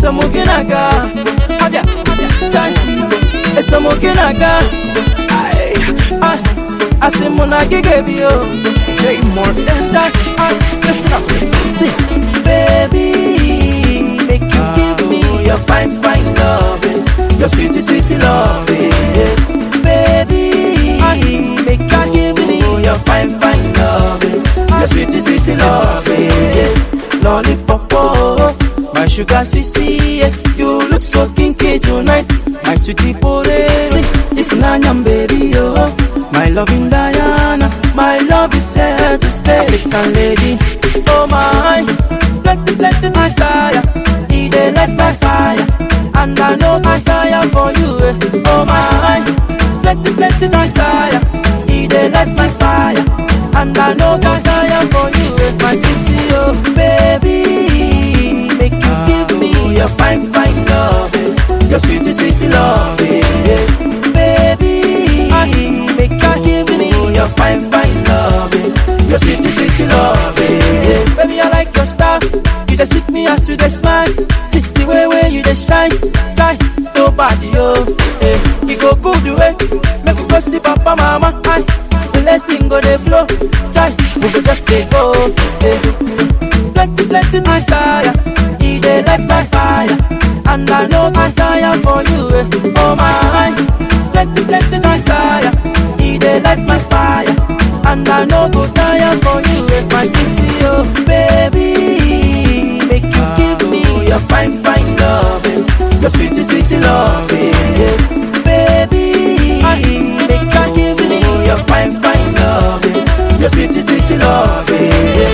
esamoginaga abia chai esamoginaga ai ai asị mụ na gị ga-ebi o Jay Morton chai ai listen up see baby make you give me your fine fine loving your sweet sweet loving baby make you give me your fine fine loving your sweet sweet loving lollipop oh, my sugar sissy yeah. you look so kinky tonight my sweetie porezi if nanyam baby oh my loving Diana my love is here to stay African lady oh my plenty plenty desire he dey light my fire and I know I tire for you eh. oh my plenty plenty desire he dey light my fire and I know I tire for you eh. my sissy oh baby make you give me your fine fine love eh. your sweet sweet love eh. baby make you give me your fine fine love eh. your sweet sweet love eh. baby I like your style you dey sweet me as you dey smile see the way way you dey shine shine nobody oh eh. e go good way make we go see papa mama aye. blessing go dey flow chai we go just dey go eh. plenty plenty desire e dey light my fire and I know I tire for you eh. oh my plenty plenty desire e dey light my fire and I know go tire for you eh. my sissy oh baby make you give me your fine fine loving your sweet sweet loving yeah. baby make you give me your fine fine loving your sweet sweet loving yeah.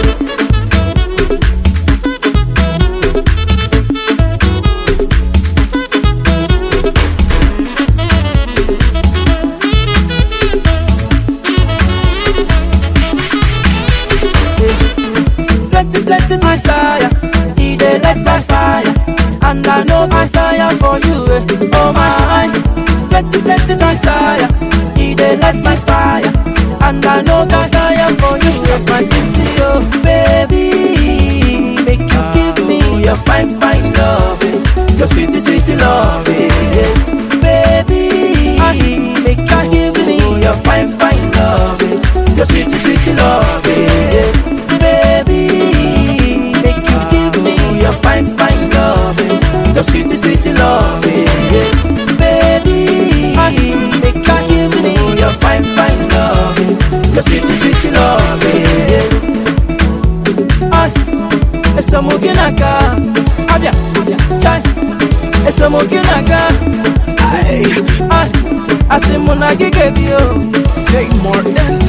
plenty, plenty desire. He dey light my fire, and I know I tire for you. eh. Oh my, plenty, plenty desire. He dey light my fire, and I know I tire for you. eh. My sissy, oh baby, make you give me your fine, fine loving, your sweet, sweet loving, yeah. baby. Make you give me your fine, fine loving, your sweet, sweet loving, yeah. baby. Make you give me your fine, fine loving, your sweet, sweet loving, yeah. baby. Make you give me your fine, fine loving, your sweet, sweet loving. Yeah. Ay, esa muginaga, abia, chai, esa muginaga, ay, ay, asimuna gigabio, Jay Morton.